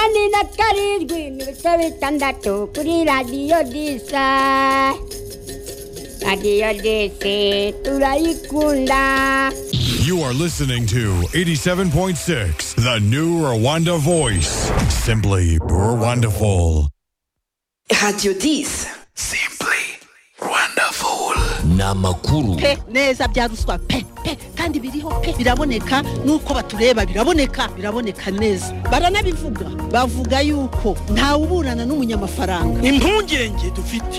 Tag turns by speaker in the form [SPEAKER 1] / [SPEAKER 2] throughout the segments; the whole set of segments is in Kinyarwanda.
[SPEAKER 1] Cătcărici, gândul să uităm de tocuri Radio Disa Radio Dise, tu la icunda
[SPEAKER 2] You are listening to 87.6, the new Rwanda voice. Simply Rwandaful.
[SPEAKER 3] Radio 10
[SPEAKER 4] Simply Wonderful.
[SPEAKER 5] ni amakuru
[SPEAKER 6] pe neza bya ruswa pe pe kandi biriho pe biraboneka nuko batureba biraboneka biraboneka neza baranabivuga bavuga yuko ntawe uburana n'umunyamafaranga
[SPEAKER 7] impungenge dufite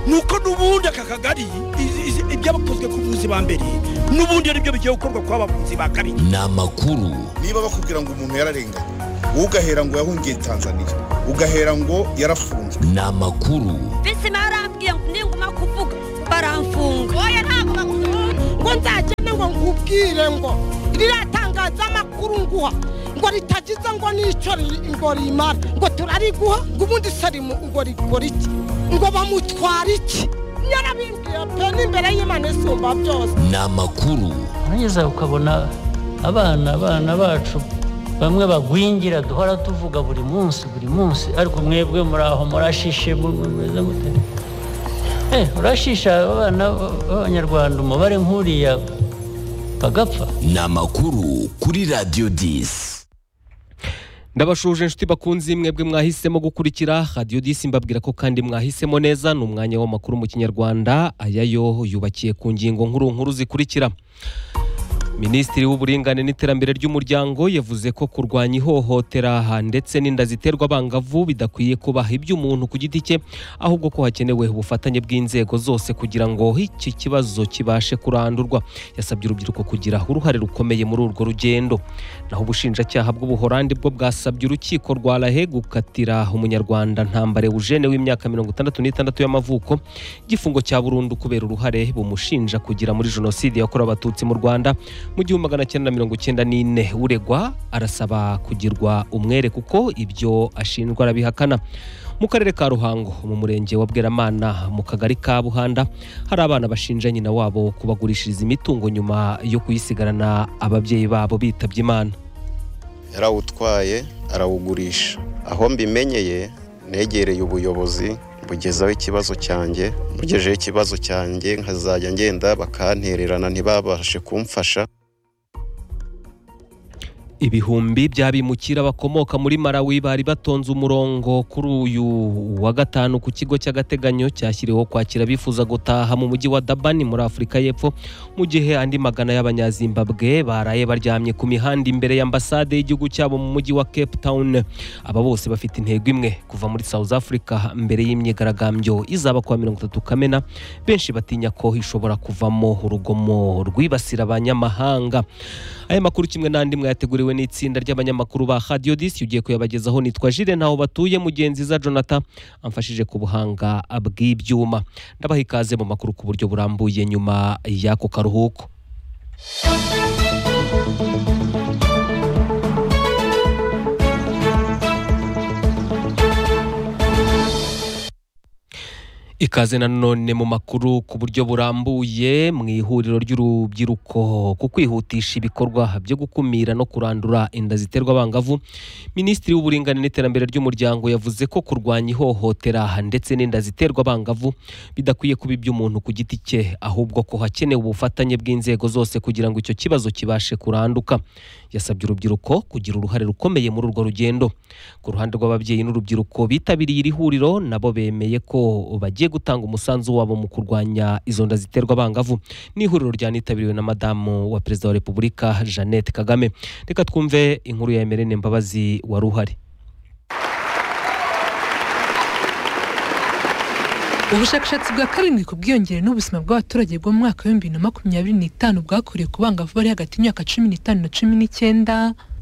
[SPEAKER 7] nuko n'ubundi aka kagari izi- izi- ibyabakozwe ku buvuzi ba mbere n'ubundi ari byo bigiye gukorwa ku bavuzi ba kabiri
[SPEAKER 5] ni amakuru
[SPEAKER 8] niba bakubwira ngo umuntu yararenganye wowe ugahera ngo yahungiye tanzania ugahera ngo yarafunzwe
[SPEAKER 5] ni amakuru
[SPEAKER 9] visi barambwiye ngo ninguma kuvuga baramfunga oya ntabwo bagufunga
[SPEAKER 6] ngo nzagende ngo nkubwire ngo ririya tangazamakuru nguha ngo ritagize ngo n'icyo ri- ngo rimara ngo turariguha ngo ubundi sarimu ngo rikora iki ngo bamutwara iki yarabimbwiye pe n'imbere y'imana isumba byose
[SPEAKER 5] ni amakuru
[SPEAKER 10] urangiza ukabona abana abana bacu bamwe bagwingira duhora tuvuga buri munsi buri munsi ariko mwebwe muri aho murashishe mu- mu- mumeze mute Eh, urashisha abana b'abanyarwanda umubare nk'uriya bagapfa
[SPEAKER 5] ni amakuru kuri radiyo disi
[SPEAKER 11] ndabashuje inshuti bakunze mwebwe mwahisemo gukurikira radiyo disi mbabwira ko kandi mwahisemo neza ni umwanya w'amakuru mu kinyarwanda aya yo yubakiye ku ngingo nkuru nkuru zikurikira minisitiri w'uburinganire n'iterambere ry'umuryango yavuze ko kurwanya ihohotera ndetse n'inda ziterwa abangavu bidakwiye kuba iby'umuntu ku giti cye ahubwo ko hakenewe ubufatanye bw'inzego zose kugira ngo iki kibazo kibashe kurandurwa yasabye urubyiruko kugira uruhare rukomeye muri urwo rugendo naho ubushinjacyaha bw'ubuhorandi bwo bwasabye urukiko rwa rahe gukatira umunyarwanda ntambare eugene w'imyaka mirongo itandatu n'itandatu y'amavuko igifungo cya burundu kubera uruhare bumushinja kugira muri jenoside yakorewe abatutsi mu rwanda mu gihumbi magana cyenda na mirongo cyenda n'ine uregwa arasaba kugirwa umwere kuko ibyo ashinjwa arabihakana mu karere ka ruhango mu murenge wa bweramana mu kagari ka buhanda hari abana bashinja nyina wabo kubagurishiriza imitungo nyuma yo kuyisigarana ababyeyi babo bitabye imana
[SPEAKER 12] yarawutwaye arawugurisha aho mbimenyeye negereye ubuyobozi bugezaho ikibazo cyanjye mugejeho ikibazo cyanjye nkazajya ngenda bakantererana ntibabashe kumfasha
[SPEAKER 11] ibihumbi by'abimukira bakomoka muri Malawi bari batonze umurongo kuri uyu wa gatanu ku kigo cy'agateganyo cyashyiriweho kwakira abifuza gutaha mu mujyi wa Durban muri Afurika y'Epfo mu gihe andi magana y'abanyazimbabwe baraye baryamye ku mihanda imbere y'ambasade y'igihugu cyabo mu mujyi wa Cape Town aba bose bafite intego imwe kuva muri South Africa mbere y'imyigaragambyo izaba kuwa mirongo itatu Kamena benshi batinya ko ishobora kuvamo urugomo rwibasira abanyamahanga aya makuru kimwe n'andi mwayateguriwe n'itsinda ry'abanyamakuru ba Radio Disi ugiye kuyabagezaho nitwa Jire ntaho batuye mugenzi za Jonathan amfashije ku buhanga bw'ibyuma ndabaha ikaze mu makuru ku buryo burambuye nyuma y'ako karuhuko ikaze nanone mu makuru ku buryo burambuye mu ihuriro ry'urubyiruko ku kwihutisha ibikorwa byo gukumira no kurandura inda ziterwa abangavu minisitiri w'uburinganire n'iterambere ry'umuryango yavuze ko kurwanya ihohotera ndetse n'inda ziterwa abangavu bidakwiye kuba iby'umuntu ku giti cye ahubwo ko hakenewe ubufatanye bw'inzego zose kugira ngo icyo kibazo kibashe kuranduka yasabye urubyiruko kugira uruhare rukomeye muri urwo rugendo ku ruhande rw'ababyeyi n'urubyiruko bitabiriye iri huriro nabo bemeye ko bagiye gutanga umusanzu wabo mu kurwanya izo nda ziterwa abangavu ni ihuriro ryanitabiriwe na madamu wa perezida wa repubulika jeannette kagame reka twumve inkuru ya emerine mbabazi wari uhari
[SPEAKER 13] ubushakashatsi bwa karindwi ku bwiyongere n'ubuzima bw'abaturage bwo mu mwaka w'ibihumbi bibiri na makumyabiri n'itanu bwakorewe ku bangavu bari hagati y'imyaka cumi n'itanu na cumi n'icyenda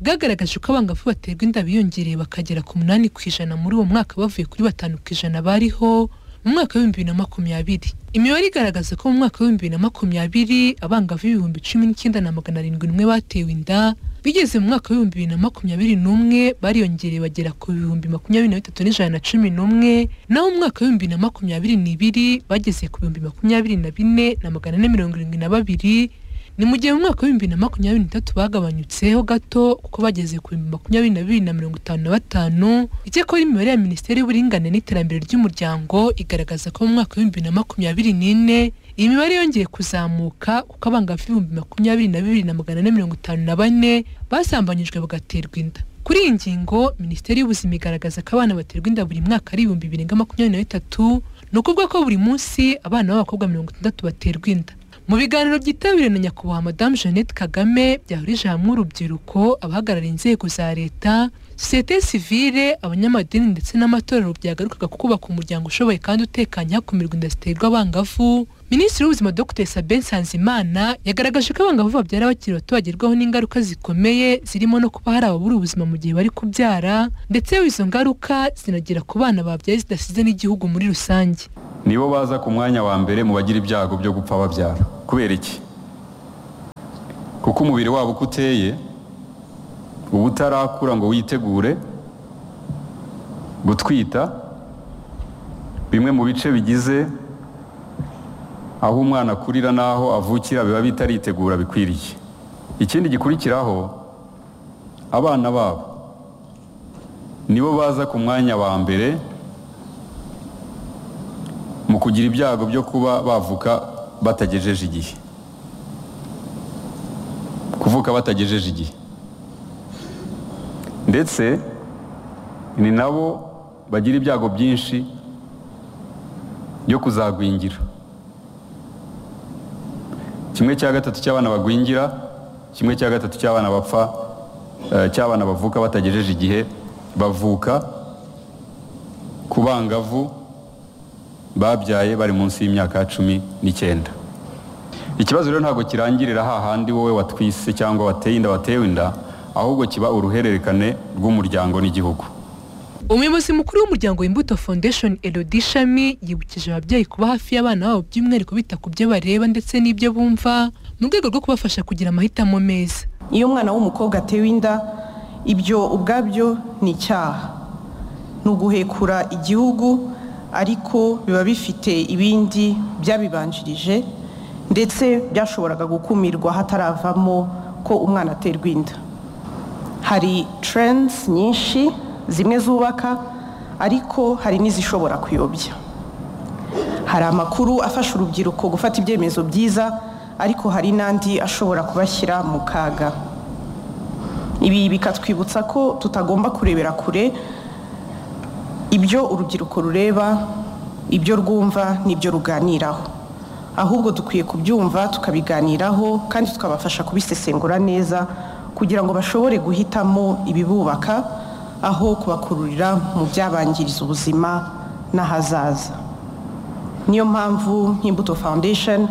[SPEAKER 13] bwagaragaje ko abangavu baterwa inda biyongereye bakagera ku munani ku ijana muri uwo mwaka bavuye kuri batanu ku ijana bariho mu mwaka w'ibihumbi bibiri na makumyabiri imibare igaragaza ko mu mwaka w'ibihumbi bibiri na makumyabiri abangavu ibihumbi cumi n'icyenda na magana arindwi n'umwe batewe inda bigeze mu mwaka w'ibihumbi bibiri na makumyabiri n'umwe bariyongereye bagera ku bihumbi makumyabiri na bitatu n'ijana na cumi n'umwe naho mu mwaka w'ibihumbi bibiri na makumyabiri n'ibiri bageze ku bihumbi makumyabiri na bine na magana ane mirongo irindwi na babiri ni mu gihe mu mwaka w'ibihumbi na makumyabiri n'itatu bagabanyutseho gato kuko bageze ku bihumbi makumyabiri na bibiri na mirongo itanu na batanu icyakora imibare ya minisiteri y'uburinganire n'iterambere ry'umuryango igaragaza ko mu mwaka w'ibihumbi na makumyabiri n'ine iyi mibare yongeye kuzamuka kuko abangavu ibihumbi makumyabiri na bibiri na magana ane mirongo itanu na bane basambanyijwe bagaterwa inda kuri iyi ngingo minisiteri y'ubuzima igaragaza ko abana baterwa inda buri mwaka ari ibihumbi birenga makumyabiri na bitatu ni ukuvuga ko buri munsi abana b'abakobwa mirongo itandatu baterwa inda mu biganiro byitabiriwe na nyakubahwa madamu jeannette kagame byahurije hamwe urubyiruko abahagarariye inzego za leta sosiyete sivile abanyamadini ndetse n'amatorero byagarukaga ku kubaka umuryango ushoboye kandi utekanye hakumirwa inda ziterwa abangavu minisitiri w'ubuzima dr sabin nsanzimana yagaragaje ko abangavu babyara bakiri bato bagerwaho n'ingaruka zikomeye zirimo no kuba hari ababura ubuzima mu gihe bari kubyara ndetse izo ngaruka zinagera ku bana babyaye zidasize n'igihugu muri rusange
[SPEAKER 7] nibo baza ku mwanya wa mbere mu bagira ibyago byo gupfa babyara kubera iki kuko umubiri wabo uko uteye uba utarakura ngo witegure gutwita bimwe mu bice bigize aho umwana akurira n'aho avukira biba bitaritegura bikwiriye ikindi gikurikiraho abana babo nibo baza ku mwanya wa mbere mu kugira ibyago byo kuba bavuka batagejeje igihe kuvuka batagejeje igihe ndetse ni nabo bagira ibyago byinshi byo kuzagwingira kimwe cya gatatu cy'abana bagwingira kimwe cya gatatu cy'abana bapfa eh, cy'abana bavuka batagejeje igihe bavuka ku bangavu babyaye bari munsi y'imyaka cumi n'icyenda ikibazo rero ntabwo kirangirira hahandi wowe watwise cyangwa wateye inda watewe inda ahubwo kiba uruhererekane rw'umuryango n'igihugu
[SPEAKER 13] umuyobozi mukuru w'umuryango imbuto foundation elodie shami yibukije ababyeyi kuba hafi y'abana babo by'umwihariko bita ku byo bareba ndetse n'ibyo bumva mu rwego rwo kubafasha kugira amahitamo meza
[SPEAKER 3] iyo umwana w'umukobwa atewe inda ibyo ubwabyo ni icyaha ni uguhekura igihugu ariko biba bifite ibindi byabibanjirije ndetse byashoboraga gukumirwa hataravamo ko umwana aterwa inda hari trends nyinshi zimwe zubaka ariko hari n'izishobora kuyobya hari amakuru afasha urubyiruko gufata ibyemezo byiza ariko hari n'andi ashobora kubashyira mu kaga ibi bikatwibutsa ko tutagomba kurebera kure ibyo urubyiruko rureba ibyo rwumva n'ibyo ruganiraho ahubwo dukwiye kubyumva tukabiganiraho kandi tukabafasha kubisesengura neza kugira ngo bashobore guhitamo ibibubaka aho kubakururira mu byabangiriza ubuzima n'ahazaza niyo mpamvu nk'imbuto foundation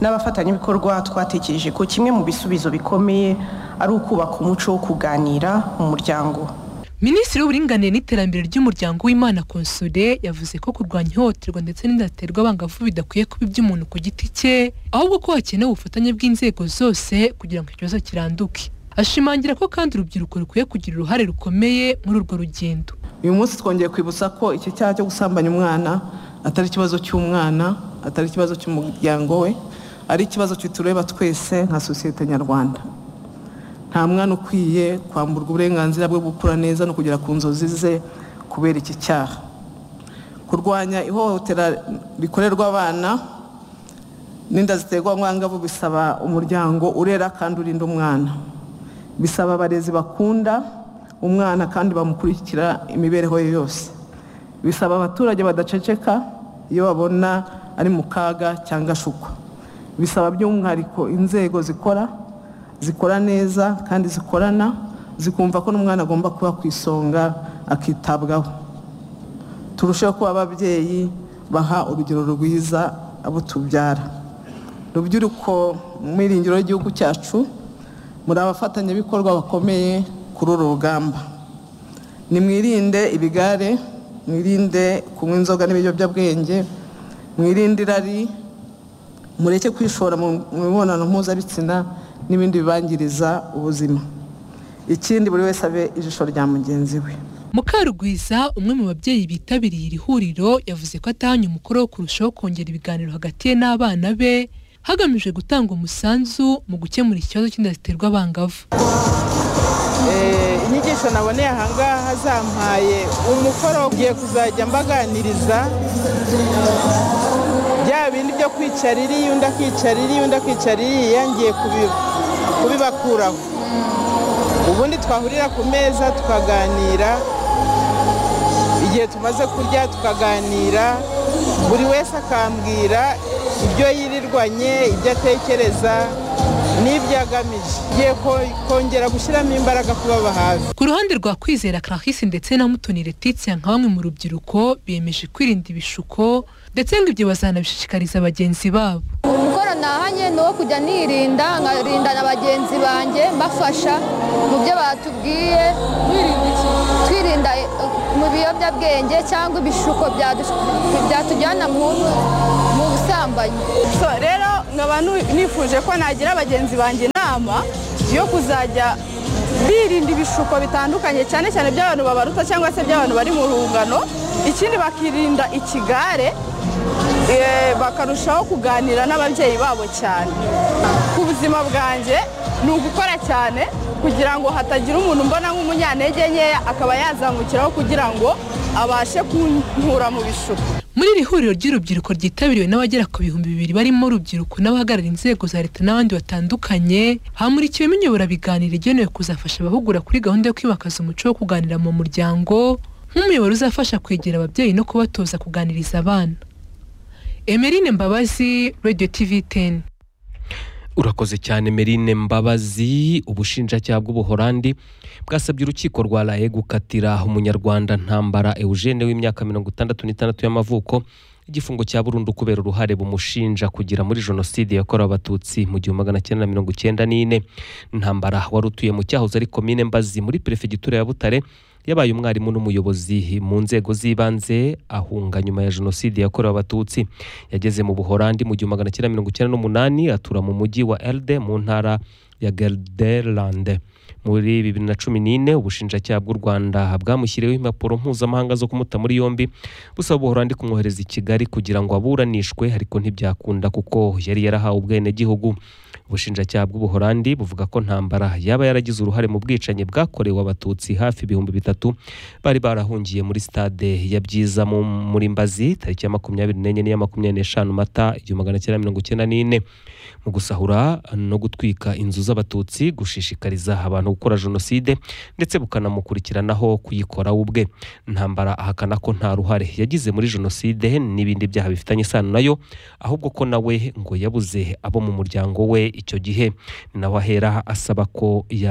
[SPEAKER 3] n'abafatanyabikorwa twatekereje ko kimwe mu bisubizo bikomeye ari ukubaka umuco wo kuganira mu muryango
[SPEAKER 13] minisitiri w'uburinganire n'iterambere ry'umuryango w'imana konsule yavuze ko kurwanya ihohoterwa ndetse n'indaterwa abangavu bidakwiye kuba iby'umuntu ku giti cye ahubwo ko hakenewe ubufatanye bw'inzego zose kugira ngo ikibazo kiranduke ashimangira ko kandi urubyiruko rukwiye kugira uruhare rukomeye muri urwo rugendo
[SPEAKER 14] uyu munsi twongeye kwibutsa ko icyo cyaha cyo gusambanya umwana atari ikibazo cy'umwana atari ikibazo cy'umuryango we ari ikibazo kitureba twese nka sosiyete nyarwanda nta mwana ukwiye kwamburwa uburenganzira bwo gukura neza no kugera ku nzozi ze kubera iki cyaha kurwanya ihohotera rikorerwa abana n'inda ziterwa mwangavu bisaba umuryango urera kandi urinda umwana bisaba abarezi bakunda umwana kandi bamukurikira imibereho ye yose bisaba abaturage badaceceka iyo babona ari mu kaga cyangwa ashukwa bisaba by'umwihariko inzego zikora zikora neza kandi zikorana zikumva ko n'umwana agomba kuba ku isonga akitabwaho turusheho kuba ababyeyi baha urugero rwiza abo tubyara rubyiruko mu iringiro ry'igihugu cyacu muri abafatanyabikorwa bakomeye kuri uru rugamba nimwirinde ibigare mwirinde kunywa inzoga n'ibiyobyabwenge mwirinde irari mureke kwishora mu mibonano mpuzabitsina n'ibindi bibangiriza ubuzima ikindi buri wese abe ijisho rya mugenzi we
[SPEAKER 13] mukarugwiza umwe mu babyeyi bitabiriye iri huriro yavuze ko atahanye umukoro wo kurushaho kongera ibiganiro hagati ye n'abana be hagamijwe gutanga umusanzu mu gukemura ikibazo cy'inda ziterwa abangavu
[SPEAKER 3] Eh, inyigisho naboneye ahangaha zampaye umukoro ugiye kuzajya mbaganiriza bya bindi byo kwicara iriya undi akicara iriya undi akicara iriya ngiye kubi- kubibakuraho ubundi twahurira ku meza tukaganira igihe tumaze kurya tukaganira buri wese akambwira ibyo yirirwanye ibyo atekereza n'ibyo agamije ngiye ko- kongera gushyiramo imbaraga kubaba hafi
[SPEAKER 13] Ku ruhande rwa Kwizera Clarisse ndetse na Mutoni Letitia nka bamwe mu rubyiruko biyemeje kwirinda ibishuko ndetse ngo ibyo bazanabishishikariza bagenzi babo
[SPEAKER 15] umukoro nahanye ni uwo kujya nirinda nkarinda na bagenzi banjye mbafasha mu byo batubwiye twirinda eh, mu biyobyabwenge cyangwa ibishuko byadus- byatujyana mu mu busambanyi
[SPEAKER 6] So rero nkaba nu- nifuje ko nagira abagenzi banjye inama yo kuzajya birinda ibishuko bitandukanye cyane cyane by'abantu babaruta cyangwa se by'abantu bari mu rungano ikindi bakirinda ikigare eh, bakarushaho kuganira n'ababyeyi babo cyane ku buzima bwanjye ni ugukora cyane kugira ngo hatagira umuntu mbona nk'umunyantege nkeya akaba yazamukiraho kugira ngo abashe kunkura mu bishuko
[SPEAKER 13] muri iri huriro ry'urubyiruko ryitabiriwe n'abagera ku bihumbi bibiri barimo urubyiruko n'abahagarariye inzego za leta n'abandi batandukanye hamurikiwemo inyoborabiganiro igenewe kuzafasha abahugura kuri gahunda yo kwimakaza umuco wo kuganira mu muryango nk'umuyoboro uzafasha kwegera ababyeyi no kubatoza kuganiriza abana emerine mbabazi radio tv 10
[SPEAKER 11] urakoze cyane merine mbabazi ubushinjacyaha bw'ubuholandi bwasabye urukiko rwa raye gukatira umunyarwanda ntambara eugene w'imyaka mirongo itandatu n'itandatu y'amavuko igifungo cya burundu kubera uruhare bumushinja kugira muri jenoside yakorewe abatutsi mu gihumbi magana cyenda na mirongo icyenda n'ine ntambara wari utuye mu cyahoze ari komine mbazi muri perefegitura ya butare yabaye umwarimu n'umuyobozi mu nzego z'ibanze ahunga nyuma ya jenoside yakorewe abatutsi yageze mu buholandi mu gihumbi magana cyenda mirongo icyenda n'umunani atura mu mujyi wa elde mu ntara ya gelderlande muri bibiri na cumi n'ine ubushinjacyaha bw'u rwanda bwamushyiriyeho impapuro mpuzamahanga zo kumuta muri yombi busaba ubuholandi kumwohereza i kigali kugira ngo aburanishwe ariko ntibyakunda kuko yari yarahawe ubwenegihugu ubushinjacyaha bw'ubuholandi buvuga ko ntambara yaba yaragize uruhare mu bwicanyi bwakorewe abatutsi hafi ibihumbi bitatu bari barahungiye muri stade ya byiza mu- muri mbazi tariki ya makumyabiri n'enye n'iya makumyabiri n'eshanu mata igihumbi magana cyenda mirongo icyenda n'ine mu gusahura no gutwika inzu z'abatutsi gushishikariza abantu gukora jenoside ndetse bukanamukurikiranaho kuyikora we ubwe ntambara ahakana ko nta ruhare yagize muri jenoside n'ibindi byaha bifitanye isano nayo ahubwo ko nawe ngo yabuze abo mu muryango we icyo gihe ni nawe ahera asaba ko ya